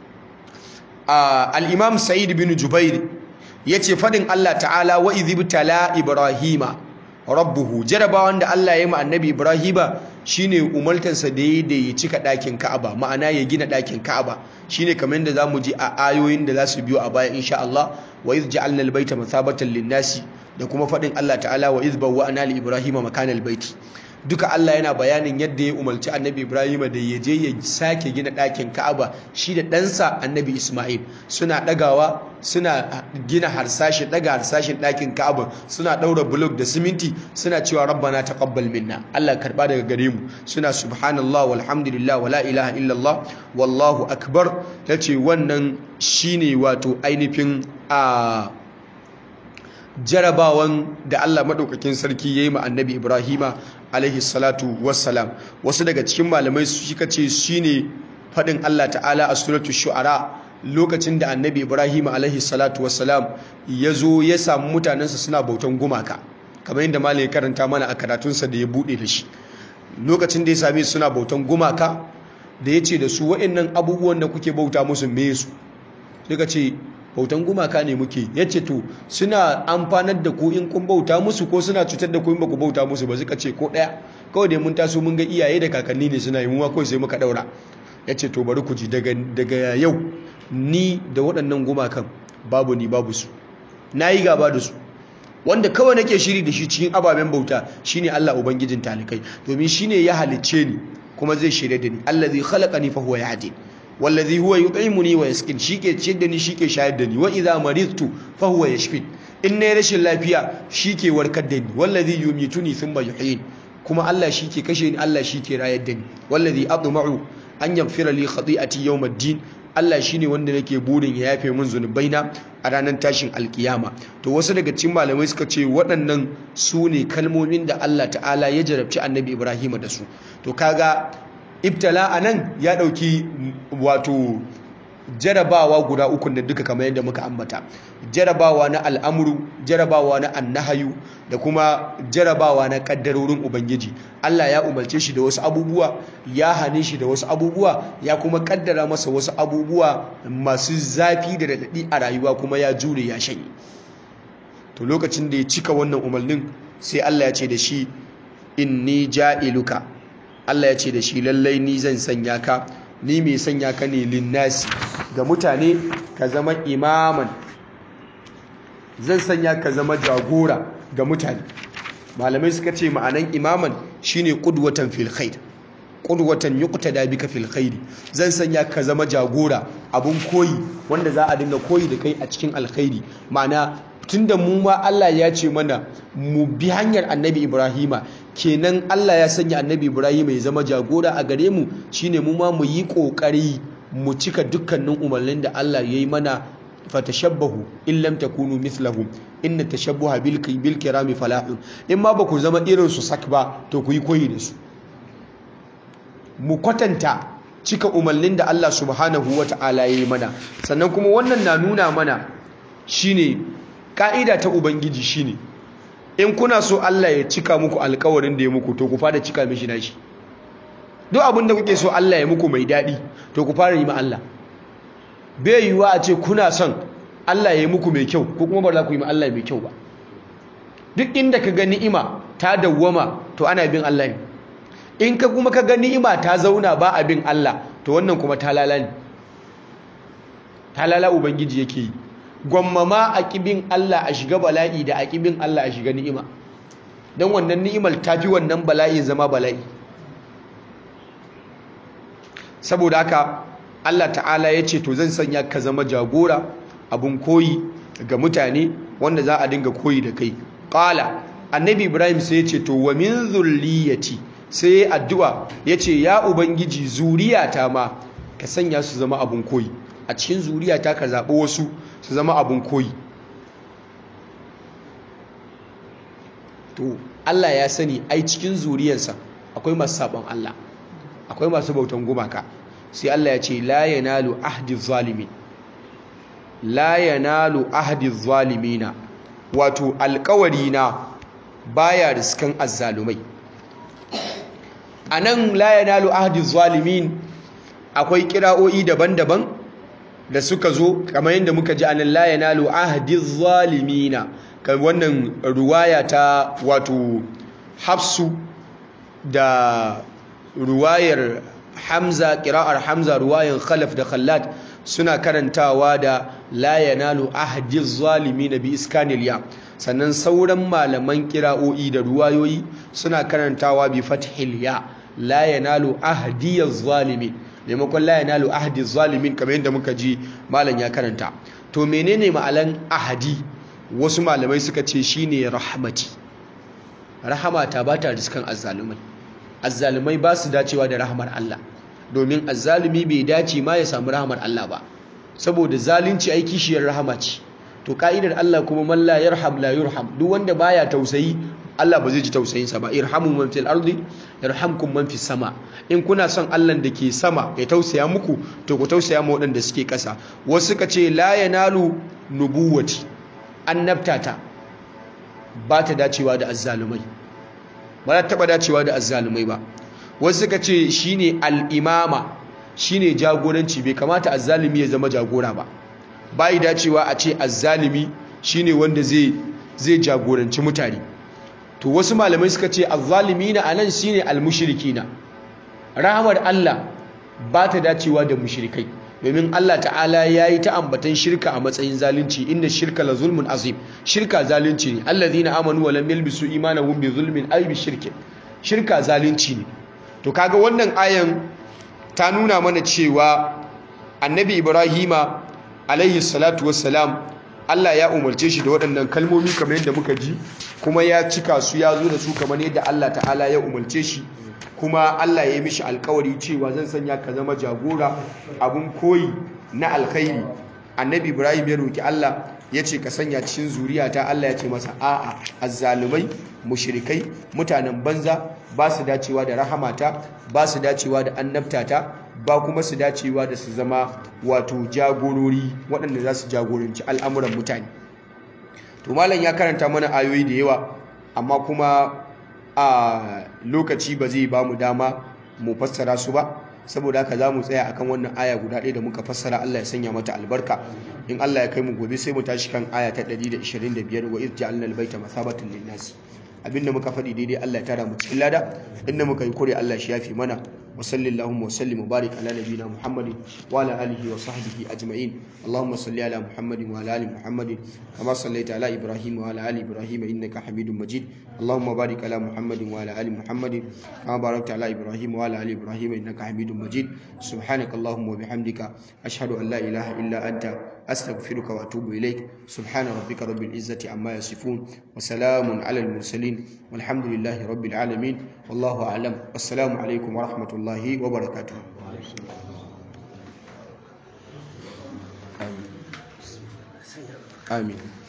al'imam sa'id bin jubair ya ce faɗin Allah ta'ala wa izibtala ibrahima rabbuhu jarabawan da Allah ya yi ma annabi ibrahima shine umartansa da ya da ya cika ɗakin ka'aba ma'ana ya gina ɗakin ka'aba shine kamar yadda zamu ji a ayoyin da za su biyo a baya insha Allah wa iz ja'alna al-baita mathabatan lin-nasi da kuma faɗin Allah ta'ala wa iz bawwa'na li ibrahima makana al-baiti duka Allah yana bayanin yadda ya umarci annabi Ibrahim da ya je ya sake gina ɗakin Ka'aba shi da ɗansa annabi Ismail suna ɗagawa suna gina harsashi ɗaga harsashin ɗakin Ka'aba suna ɗaura bulok da siminti suna cewa rabbana taqabbal minna Allah karɓa daga gare mu suna subhanallah walhamdulillah wala ilaha illallah wallahu akbar tace wannan shine wato ainihin a jarabawan da Allah maɗaukakin sarki ya yi ma annabi Ibrahima alaihi salatu wassalam wasu daga cikin malamai suka ce shine faɗin Allah ta'ala a suratu shu'ara lokacin da annabi Ibrahima alaihi salatu wassalam ya zo ya samu mutanensa suna bautan gumaka kamar yadda malai karanta mana a karatunsa da ya buɗe da shi lokacin da ya same suna bautan gumaka da ya ce da su waɗannan abubuwan da kuke bauta musu me su suka ce bautan gumaka ne muke yace to suna amfanar da ku in kun bauta musu ko suna cutar da ku in ba ku bauta musu ba suka ce ko daya kawai dai mun taso mun ga iyaye da kakanni ne suna yi muwa kawai sai muka daura yace to bari ku ji daga daga yau ni da waɗannan gumakan babu ni babu su nayi gaba da su wanda kawai nake shiri da shi cikin ababen bauta shine Allah ubangijin talikai domin shine ya halicce ni kuma zai shirye da ni allazi khalaqani fa huwa yahdini wallazi huwa yut'imuni wa yaskin shike ciyar da ni shike shayar da ni wa idza maridtu fa huwa yashfin in ne rashin lafiya shike warkar da ni wallazi yumituni thumma yuhyin kuma Allah shike kashe ni Allah shike rayar da ni wallazi atma'u an yaghfira li khati'ati yawm ad-din Allah shine wanda nake burin ya yafe min zunubaina a ranar tashin alkiyama to wasu daga cikin malamai suka ce waɗannan su ne kalmomin da Allah ta'ala ya jarabci annabi Ibrahim da su to kaga ibtala a nan ya ɗauki wato jarabawa guda uku da duka kamar yadda muka ambata jarabawa na al'amuru jarabawa na annahayu da kuma jarabawa na kaddarorin ubangiji Allah ya umarce shi da wasu abubuwa ya hane shi da wasu abubuwa ya kuma kaddara masa wasu abubuwa masu zafi da daɗaɗi a rayuwa kuma ya jure ya shanye to lokacin da ya cika wannan umarnin sai Allah ya ce da shi inni ja'iluka Allah ya ce da shi lallai ni zan sanya ka ni mai sanya ka ne linnasi ga mutane ka zama imaman zan sanya ka zama jagora ga mutane malamai suka ce ma'anan imaman shine qudwatan fil khair qudwatan yuqtada bika fil khair zan sanya ka zama jagora abun koyi wanda za a dinga koyi da kai a cikin alkhairi ma'ana tunda mu ma Allah ya ce mana mu bi hanyar Annabi Ibrahima kenan Allah ya sanya Annabi Ibrahima ya zama jagora a gare mu shine mu ma mu yi kokari mu cika dukkanin umarnin da Allah ya yi mana fatashabbahu in lam takunu mithlahu inna tashabbuha bil bil kirami falahu in ma ba ku zama irin su sak ba to ku yi koyi da su mu kwatanta cika umarnin da Allah subhanahu wata'ala ya yi mana sannan kuma wannan na nuna mana shine ka'ida ta ubangiji shine in kuna so Allah ya cika muku alkawarin da ya muku to ku fara cika mishi nashi duk abin da kuke so Allah ya muku mai daɗi to ku fara yi ma Allah bai yiwuwa a ce kuna son Allah ya yi muku mai kyau ko kuma ba za ku yi ma Allah mai kyau ba duk inda ka ga ni'ima ta dawwama to ana bin Allah ne in ka kuma ka ga ni'ima ta zauna ba a bin Allah to wannan kuma ta lala ne ta lala ubangiji yake yi gwammama a ƙibin Allah a shiga bala'i da a ƙibin Allah a shiga ni'ima don wannan ni'imar ta fi wannan bala'in zama bala'i saboda haka Allah ta'ala ya ce to zan sanya ka zama jagora abun koyi ga mutane wanda za a dinga koyi da kai ƙala annabi ibrahim sai ya ce to wa min zurriyati sai ya addu'a ya ce ya ubangiji zuriyata ma ka sanya su zama abun koyi a cikin zuriyata ka zaɓi wasu su zama abun koyi to Allah ya sani ai cikin zuriyarsa akwai masu sabon Allah akwai masu bautan gumaka sai Allah ya ce la yanalu ahdi zalimin la yanalu ahdi zalimina wato alƙawari na baya riskan azzalumai anan la yanalu ahdi zalimin akwai kira'o'i daban-daban da suka zo kamar yadda muka ji anan la yanalu ahdi zalimina kan wannan ruwaya ta wato hafsu da ruwayar hamza kira'ar hamza ruwayan khalaf da khallad suna karantawa da la yanalu ahdi zalimin bi iskanil ya sannan sauran malaman kira'o'i da ruwayoyi suna karantawa bi fathil ya la yanalu ahdi zalimin maimakon la yanalu ahdi zalimin kamar yadda muka ji malam ya karanta to menene ma'alan ahadi wasu malamai suka ce shine rahmati rahamata ba ta riskan azzalumai azzalumai ba su dacewa da rahmar Allah domin azzalumi bai dace ma ya samu rahmar Allah ba saboda zalunci ai kishiyar rahama ce to ka'idar Allah kuma man la yarham la yurham duk wanda baya tausayi Allah ba zai ji tausayinsa ba irhamu man fil ardi yarhamkum man fis sama in kuna son Allah da ke sama ya tausaya muku to ku tausaya ma waɗanda suke ƙasa wasu suka ce la yanalu nubuwati annabtata ba ta dacewa da azzalumai ba ta taɓa dacewa da azzalumai ba wasu suka ce shine al'imama shine jagoranci bai kamata azzalumi ya zama jagora ba bai dacewa a ce azzalumi shine wanda zai zai jagoranci mutane to wasu malamai suka ce azzalimina anan shine almushrikina rahmar Allah ba ta dacewa da mushrikai domin Allah ta'ala ya yi ta ambatan shirka a matsayin zalunci inda shirka la zulmun azim shirka zalunci ne allazina amanu wa lam yalbisu imanahum bi zulmin ay bi shirkin shirka zalunci ne to kaga wannan ayan ta nuna mana cewa annabi ibrahima alaihi salatu wassalam Allah ya umarce shi da waɗannan kalmomi kamar yadda muka ji kuma ya cika su ya zo da su kamar yadda Allah ta'ala ya umarce shi kuma Allah ya yi mishi alkawari cewa zan sanya ka zama jagora abun koyi na alkhairi annabi ibrahim ya roki Allah ya ce ka sanya cikin zuriyata Allah ya ce masa a'a azzalumai mushrikai mutanen banza ba su dacewa da rahamata ba su dacewa da annabtata ba kuma su dacewa da su zama wato jagorori waɗanda za su jagoranci al'amuran mutane to malam ya karanta mana ayoyi da yawa amma kuma a lokaci ba zai ba mu dama mu fassara su ba saboda haka za mu tsaya akan wannan aya guda ɗaya da muka fassara Allah ya sanya mata albarka in Allah ya kai mu gobe sai mu tashi kan aya ta 125 wa iz ja'alna al-baita mathabatan lin-nas abinda muka faɗi daidai Allah ya tara mu cikin lada inda muka yi kure Allah shi yafi mana wa sallallahu wa sallim mubarak ala nabiyina muhammadin wa ala alihi wa sahbihi ajma'in allahumma salli ala muhammadin wa ala ali muhammadin kama sallaita ala ibrahim wa ala ali ibrahim innaka hamidum majid allahumma barik ala muhammadin wa ala ali muhammadin kama barakta ala ibrahim wa ala ali ibrahim innaka hamidum majid subhanaka allahumma wa bihamdika ashhadu an la ilaha illa anta أستغفرك وأتوب إليك سبحان ربك رب العزة عما يصفون وسلام على المرسلين والحمد لله رب العالمين والله أعلم والسلام عليكم ورحمة الله وبركاته آمين آمين